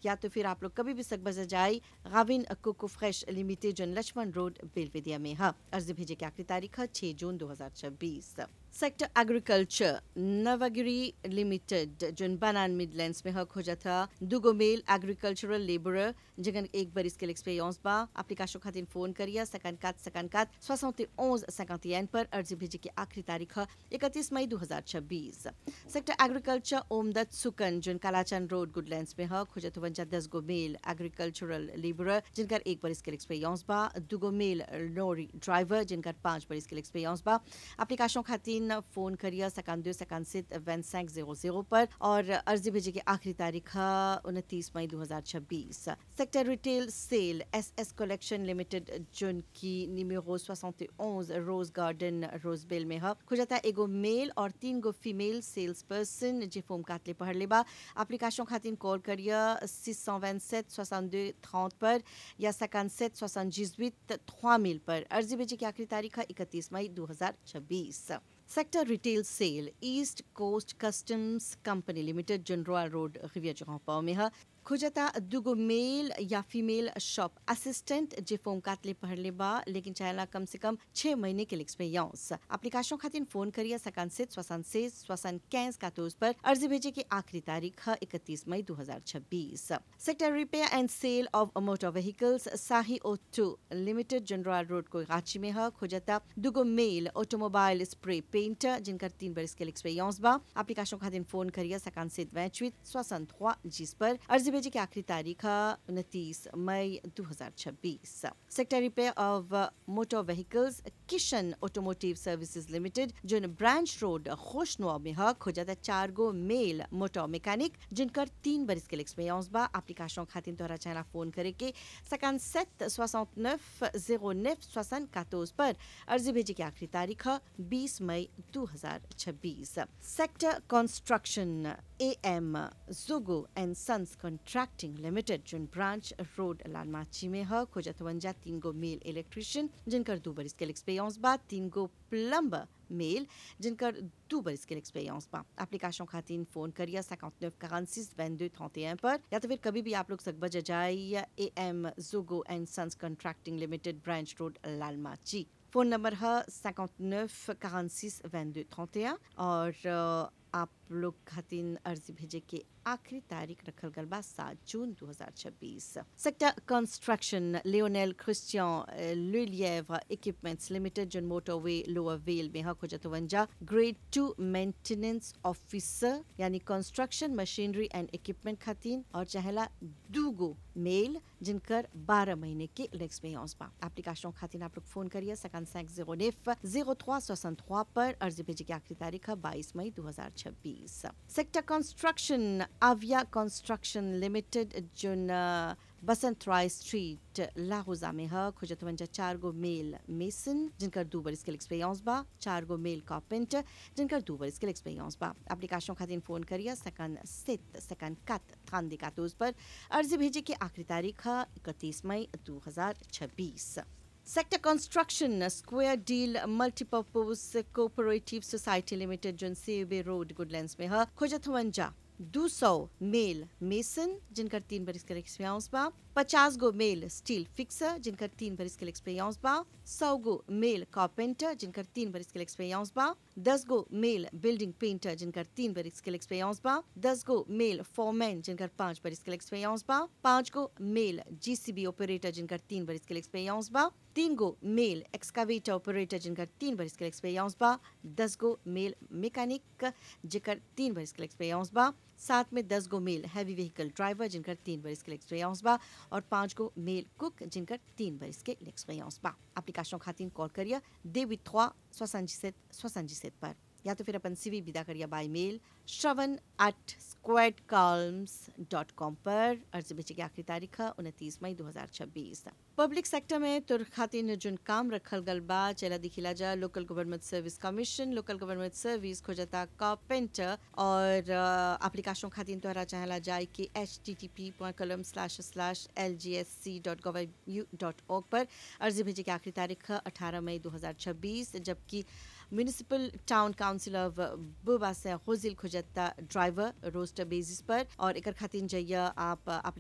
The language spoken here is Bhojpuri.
या तो फिर आप लोग कभी भी सकबज जाई गाविन कोको फ्रेश लिमिटेड जन लक्ष्मण रोड बेलवेदिया में है अर्जी भेजे की आखिरी तारीख है छह जून 2026 सेक्टर एग्रीकल्चर नवगिरी लिमिटेड जोन बनान मिडलैंड्स में हक हो जाता दुगो मेल एग्रीकल्चरल लेबरर जगन एक बरिस के एक्सपीरियंस बा एप्लीकेशन खातिर फोन करिया सकन कात सकन कात 71 51 पर अर्जी भेजे की आखिरी तारीख है 31 मई 2026 sector agriculture Omdutt Sookun zone कालाचन रोड गुडलैंड्स में हक हो जाता वंजा 10 गो मेल एग्रीकल्चरल लेबरर जिनकर एक बरिस के एक्सपीरियंस बा दुगो मेल लॉरी ड्राइवर जिनकर पांच बरिस के एक्सपीरियंस बा एप्लीकेशन खातिर फोन करिए सकान दो सकान से वन सैंक जीरो जीरो पर और अर्जी भेजे की आखिरी तारीख है उनतीस मई 2026 sector retail sale S S collection limited zone की निमेरो 71 रोज गार्डन रोजबेल में है खुजाता एगो मेल और तीन गो फीमेल सेल्स पर्सन जे फोम कातले पढ़ लेबा एप्लीकेशन खातिर कॉल करिए 627 62 30 पर या 57 78 3000 पर अर्जी भेजे की आखिरी तारीख है 31 मई 2026 sector retail sale East Coast customs company limited जन रॉयल रोड रिविया जगह में है खुजता दुगो मेल या फीमेल शॉप असिस्टेंट जे फोम कातले पढ़ ले बा लेकिन चाहेला कम से कम छह महीने के एक्सपीरियंस एप्लीकेशन खातिर फोन करिए सकान से स्वसन से स्वसन कैंस कातोज पर अर्जी भेजे की आखिरी तारीख है इकतीस मई 2026 sector repair and sale of motor vehicles साही ओटो लिमिटेड जनरल रोड को रांची में है खुजता दुगो मेल ऑटोमोबाइल स्प्रे पेंटर जिनका तीन बरस के एक्सपीरियंस बा एप्लीकेशन खातिर फोन करिए सकान से वैचवित स्वसन जिस पर अर्जी भेजे की आखिरी तारीख है उनतीस मई 2026 sector repair of motor vehicles Kishan automotive services limited जो ब्रांच रोड खुशनुआ में है खोजाता चार गो मेल मोटर मैकेनिक जिनकर तीन बरिस के एक्सपीरियंस बा एप्लीकेशन खातिर तोहरा चाहना फोन करे के सकान सेट सोसठ नेफ जीरो नेफ सोसन कातोज पर अर्जी भेजे की आखिरी तारीख है बीस मई 2026 सेक्टर कंस्ट्रक्शन ए एम जोगो and sons contracting limited zone branch road लालमाची में है खोजतवंजा तीन गो मेल इलेक्ट्रिशियन जिनकर दो बरिस के एक्सपीरियंस बा तीन गो प्लम्बर मेल जिनकर दो बरिस के एक्सपीरियंस बा एप्लीकेशन खातिर फोन करिए 59 46 22 31 पर या तो फिर कभी भी आप लोग सकबज जाइए ए एम जोगो and sons contracting limited branch road लालमाची फोन नंबर है 59 46 22 31 और आप लोग खातिर अर्जी भेजे के आखिरी तारीख रखल गल बा सात जून 2026 सेक्टर कंस्ट्रक्शन लियोनेल क्रिस्टियन लुलिएव इक्विपमेंट्स लिमिटेड जन मोटरवे लोअर वेल में हक जतवंजा ग्रेड टू मेंटेनेंस ऑफिसर यानी कंस्ट्रक्शन मशीनरी एंड इक्विपमेंट खातिर और चाहेला दूगो मेल जिनकर 12 महीने के एक्सपीरियंस बा एप्लीकेशन खातिर आप लोग फोन करिए सकान सैंक जीरो नेफ जीरो थ्वा सोसठ पर अर्जी भेजे की आखिरी तारीख है बाईस मई 2026 सेक्टर कंस्ट्रक्शन आविया construction limited zone Basant Rai street लाहौजा में है खुजतवंजा चार गो मेल मेसन जिनकर दो बरिस के एक्सपीरियंस बा चार गो मेल कार्पेंटर जिनकर दो बरिस के एक्सपीरियंस बा एप्लीकेशन खातिर फोन करिए सकन सित सकन कत थान कातोज पर अर्जी भेजे की आखिरी तारीख है इकतीस मई 2026 sector construction square deal multipurpose cooperative society limited zone सेबे रोड गुडलैंड्स में है खोजतवंजा दो सौ मेल मेसन जिनकर तीन बरिस के एक्सपीरियंस बा पचास गो मेल स्टील फिक्सर जिनकर तीन बरिस के एक्सपीरियंस बा सौ गो मेल कारपेंटर जिनकर तीन बरिस के एक्सपीरियंस बा दस गो मेल बिल्डिंग पेंटर जिनकर तीन बरिस के एक्सपीरियंस बा दस गो मेल फॉरमैन जिनकर पांच बरिस के एक्सपीरियंस बा पांच गो मेल जीसीबी ऑपरेटर जिनकर तीन बरिस के एक्सपीरियंस बा तीन गो मेल एक्सकावेटर ऑपरेटर जिनकर तीन बरिस के एक्सपीरियंस बा दस गो मेल मैकेनिक जिनकर तीन बरिस के एक्सपीरियंस बा साथ में दस गो मेल हैवी व्हीकल ड्राइवर जिनकर तीन बरिस के एक्सपीरियंस बा और पांच गो मेल कुक जिनकर तीन बरिस के एक्सपीरियंस बा एप्लीकेशन खातिर कॉल करिए देवी थ्वा सोसठ सोसठ पर या तो फिर अपन सीवी विदा करिए बाय मेल श्रवण एट स्क्वाड कॉल्म्स डॉट कॉम पर अर्जी भेजे की आखिरी तारीख है उनतीस मई 2026 पब्लिक सेक्टर में तुर खातिर जोन काम रखल गल बा चला दिखिला जा local government service commission local government service खोजता कारपेंटर और एप्लीकेशन खातिर तोहरा चाहला जाए कि H T T P point colon slash slash L G S C dot gov U dot org पर अर्जी भेजे की आखिरी तारीख है अठारह मई 2026 जबकि म्यूनिसिपल टाउन काउंसिल ऑफ बुबा से खुजिल खुजता ड्राइवर रोस्टर बेसिस पर और एक खातिर जइया आप